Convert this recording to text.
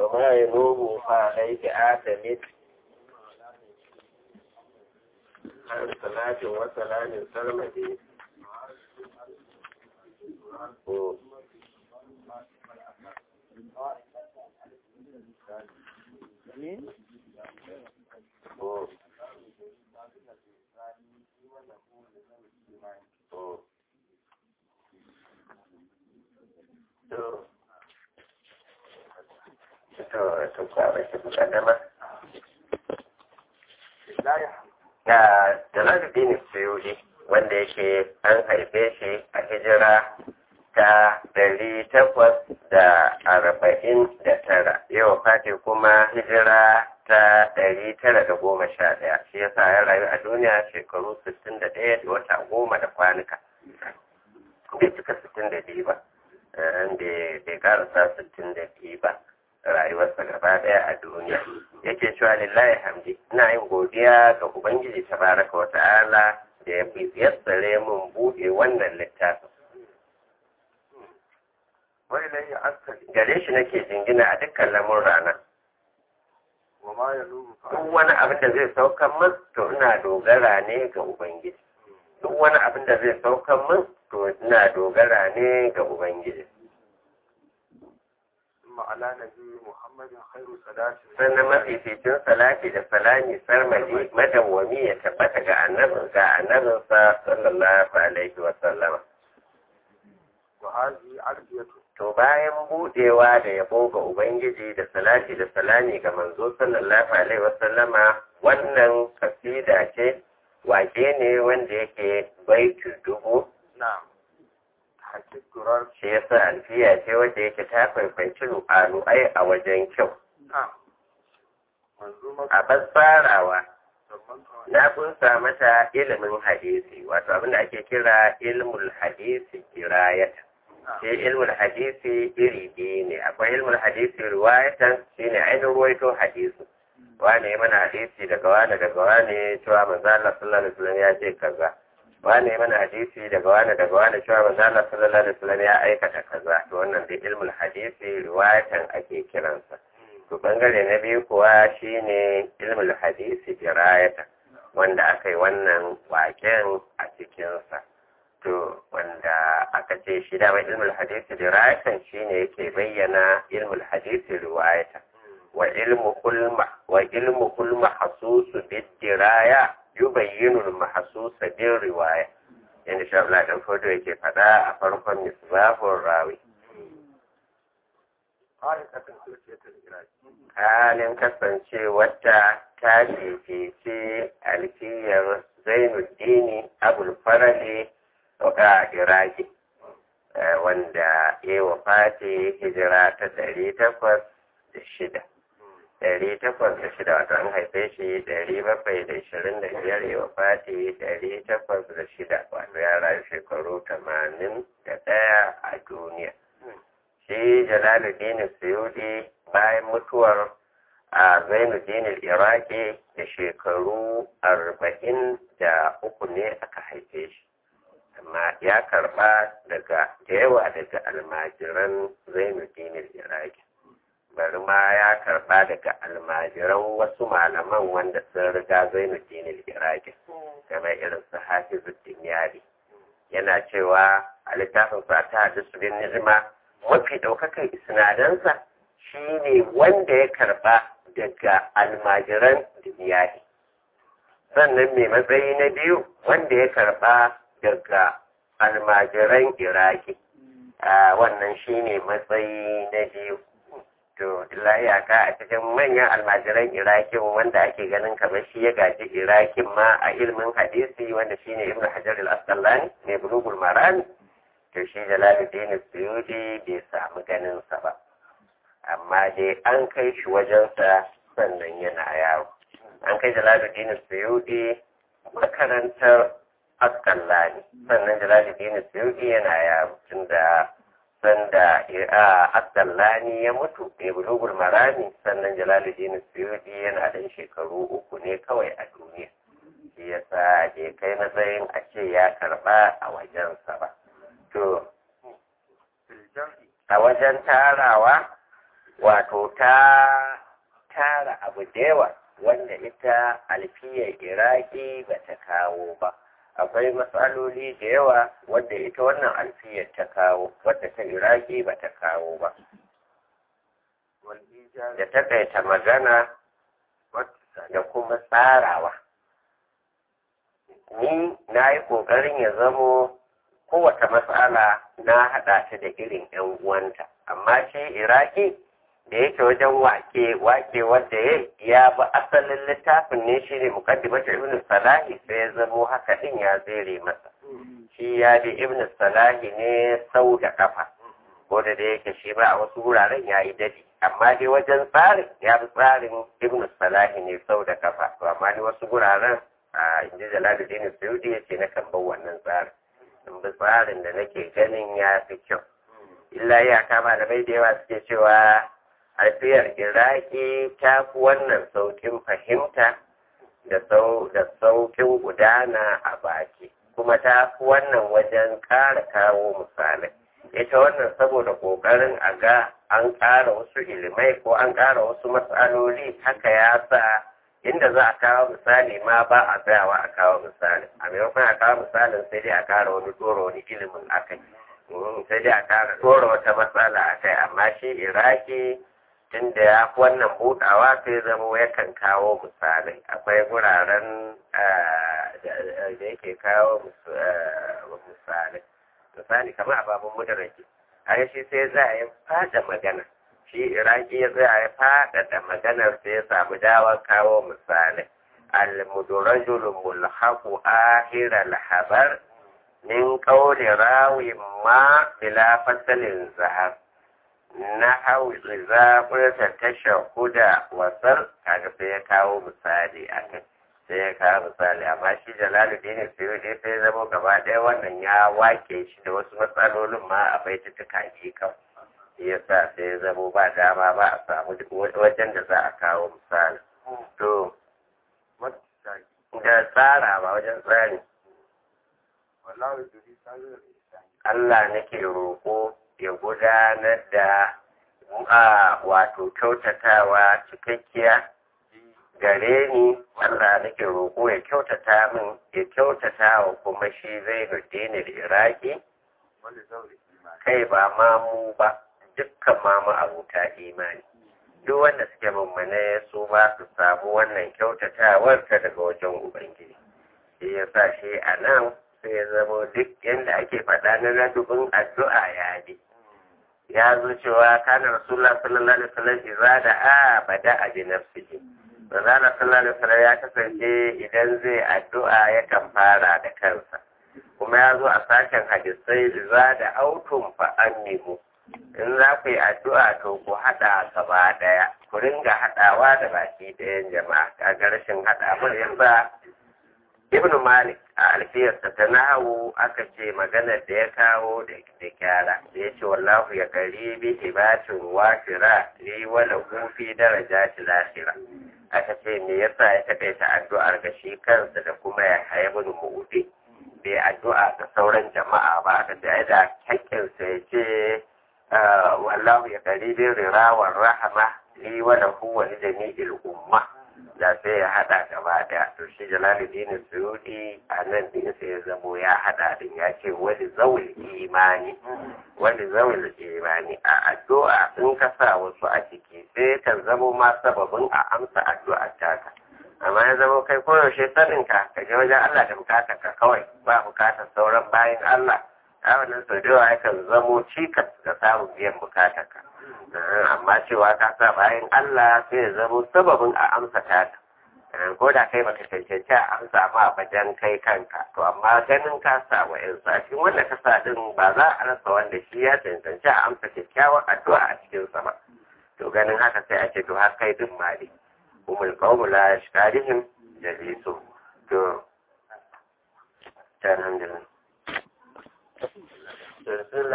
وما ينوب فعليك آتمت عن صلاة وسلام سلمتي ga jalaluddin suyudi wanda yake an haife shi a hijira ta ɗari takwas da arba'in da tara yau fati kuma hijira ta ɗari tara da goma sha ɗaya shi yasa ya rayu a duniya shekaru sittin da ɗaya da wata goma da kwanuka bai cika sittin da biyu ba bai karasa sittin da biyu ba rayuwarsa gaba ɗaya a duniya yake cewa lillahi hamdi ina yin godiya ga ubangiji tabaraka wa ta'ala da ya yassare mun buɗe wannan littafin wani nan ya askari gare shi nake jingina a dukkan lamun rana wa ma ya nubu duk wani abin da zai saukan min to ina dogara ne ga ubangiji duk wani abin da zai saukan min to ina dogara ne ga ubangiji ma'ala na biyu muhammadin khairu salati sannan mafificin salati da salami sarmadi madawwami ya tabbata ga annabin ga annabinsa sallallahu alaihi wa sallama wa hazi alfiyatu to bayan budewa da yabo ga ubangiji da salati da salami ga manzo sallallahu alaihi wa sallama wannan kasida ce wake ne wanda yake baitu dubu na hakik durar shi yasa alfiya ce wanda yake ta kwaikwanci lu'alu'ai a wajen kyau na manzuma a basfarawa zaman na kunsa mata ilimin hadisi wato abin da ake kira ilmul hadisi kirayata shi ilmul hadisi iri biyu ne akwai ilmul hadisi riwayatan shine ainihin ruwaito hadisi wane ya mana hadisi daga wane daga wane cewa manzo Allah sallallahu alaihi wasallam ya ce kaza wane ya mana hadisi daga wane daga wane cewa manzo Allah sallallahu alaihi wasallam ya aikata kaza to wannan dai ilmul hadisi riwayatan ake kiransa to bangare na biyu kuwa shine ilmul hadisi dirayata wanda aka yi wannan waken a cikinsa to wanda aka ce shi dama ilmul hadisi dirayatan shine yake bayyana ilmul hadisi riwayata wa ilmu kulma wa ilmu kulma hasusu bid diraya yubayyinu al mahsusa bil riwaya inda sha Allah dan fodo yake fada a farkon misbahur rawi ayatan sulfiyatul iraki halin kasance wata ta fifice alfiyar zainuddini abul farali a iraki eh, wanda ya wafati hijira ta ɗari takwas da shida ɗari takwas da shida wato an haife shi ɗari bakwai da ishirin da biyar ya wafati ɗari takwas da shida wato ya rayu shekaru tamanin da ɗaya a duniya shi jalaluddin suyudi bayan mutuwar a zainuddin iraki da shekaru arba'in da uku ne aka haife shi amma ya karba daga da yawa daga almajiran zainuddin iraki bari ma ya karba daga almajiran wasu malaman wanda sun riga zainuddin iraki kamar irin su hafizuddin yari yana cewa a littafin fata hadisu bin nizima mafi ɗaukakan isnadansa shi ne wanda ya karɓa daga almajiran duniyahi sannan mai matsayi na biyu wanda ya karɓa daga almajiran iraki a wannan shi ne matsayi na biyu to iyaka a cikin manyan almajiran irakin wanda ake ganin kamar shi ya gaji irakin ma a ilimin hadisi wanda shi ne ibn hajar al-asqalani mai bulugul marani to shi jalaluddin suyudi bai samu ganinsa ba amma dai an kai shi wajensa sannan yana yawo an kai jalaluddin suyudi makarantar askallani sannan jalaluddin suyudi yana yawo tunda sanda askallani ya mutu mai bulugul marami sannan jalaluddin suyudi yana da shekaru uku ne kawai a duniya shi yasa bai kai matsayin a ce ya karba a wajensa ba to a wajen tarawa wato ta tara abu da yawa wanda ita alfiyar iraki ba ta kawo ba akwai matsaloli da yawa wanda ita wannan alfiyar ta kawo wadda ta iraki ba ta kawo ba والإيجاز da takaita magana da kuma tsarawa ni na yi ƙoƙarin ya zamo kowace matsala na haɗa ta da irin 'yan uwanta amma shi iraki da yake wajen wake wake wanda ya ya bi asalin littafin ne shi ne mukaddimata ibn salahi sai ya zamo haka din ya zere masa shi ya bi ibn salahi ne sau da kafa ko da da yake shi ba a wasu wuraren ya yi dadi amma dai wajen tsarin ya bi tsarin ibn salahi ne sau da kafa to amma dai wasu wuraren a inji jalaluddin suyudi ya ce na kan bar wannan tsarin in bi tsarin da nake ganin ya fi kyau illa ya kama da bai da yawa suke cewa alfiyar iraki ta fi wannan saukin fahimta da sau da saukin gudana a baki kuma ta fi wannan wajen ƙara kawo misalai ita wannan saboda ƙoƙarin a ga an ƙara wasu ilimai ko an ƙara wasu matsaloli haka ya sa inda za a kawo misali ma ba a tsayawa a kawo misali a maimakon a kawo misalin sai dai a ƙara wani ɗora wani ilimin akai sai dai a ƙara ɗora wata matsala akai amma shi iraki tunda ya fi wannan buɗawa sai zama yakan kawo misalai akwai wuraren da yake kawo misalai misali kamar ababun mudaraki a shi sai za a yi fada magana shi iraki ya tsaya ya faɗaɗa maganar sai ya samu dawar kawo misalai al-mudarajul mulhaqu ahira al-habar min qawli rawi ma bila fasalin zahar na hau zaɓarsa ta shahuda wasar kaga sai ya kawo misali a kai sai ya kawo misali amma shi jalaluddin suyudi sai zama gaba ɗaya wannan ya wake shi da wasu matsalolin ma a bai ta kaji kan ya sa sai ya zama ba dama ba a samu wajen da za a kawo misali to da tsara ba wajen tsari والله يدري سابق الإنسان Allah nake roƙo ya gudanar da a wato kyautatawa cikakkiya gare ni Allah nake roƙo ya kyautata min ya kyautata wa kuma shi zai da iraki ولزوج الإيمان kai ba ma mu ba dukkan ma mu abuta imani duk wanda suke mummune su ba su samu wannan kyautatawar ta daga wajen ubangiji shi ya sa shi a nan sai ya zama duk yadda ake faɗa na ladubin addu'a ya bi ya zo cewa kana rasulullah sallallahu alaihi wasallam idza da a bada a bi nafsihi manzala sallallahu alaihi wasallam ya kasance idan zai addu'a yakan fara da kansa kuma ya zo a sashen hadisai idza da autum fa annihu in za ku yi addu'a to ku haɗa gaba ɗaya ku ringa haɗawa da baki ɗayan jama'a kaga rashin haɗa mun yasa ibn malik a alfiyarsa ta nahawu aka ce maganar da ya kawo da kyara da ya ce wallahu ya kari bi ibatin wafira li wala fi daraja lahira aka ce me yasa ya taƙaita addu'ar ga shi kansa da kuma ya haibun mu'udi bai addu'a ga sauran jama'a ba aka ce ai da hakkinsa ya ce wallahu ya kari bi rirawar rahama li wala huwa li jami'il umma da sai ya hada gaba daya to shi jalaluddin suyudi a nan din sai ya zamo ya hada din ya ce wani zawul imani wani zawul imani a addu'a in ka sa wasu a ciki sai kan zamo ma sababin a amsa addu'ar taka amma ya zamo kai koyaushe sanin ka ka je wajen Allah da bukatar ka kawai ba bukatar sauran bayan Allah a wannan sau da yawa yakan zamo cikas ga samun biyan bukatar ka amma cewa ka sa bayan Allah sai ya zamo sababin a amsa ta ko da kai baka cancanci a amsa ma bajan kai kanka to amma ganin ka sa wa yan cikin wanda ka sa din ba za a rasa wanda shi ya cancanci a amsa kyakkyawar addu'a a cikin sa ba to ganin haka sai a ce to har kai din ma ne umul qawmu la yashkarihim jalisu to alhamdulillah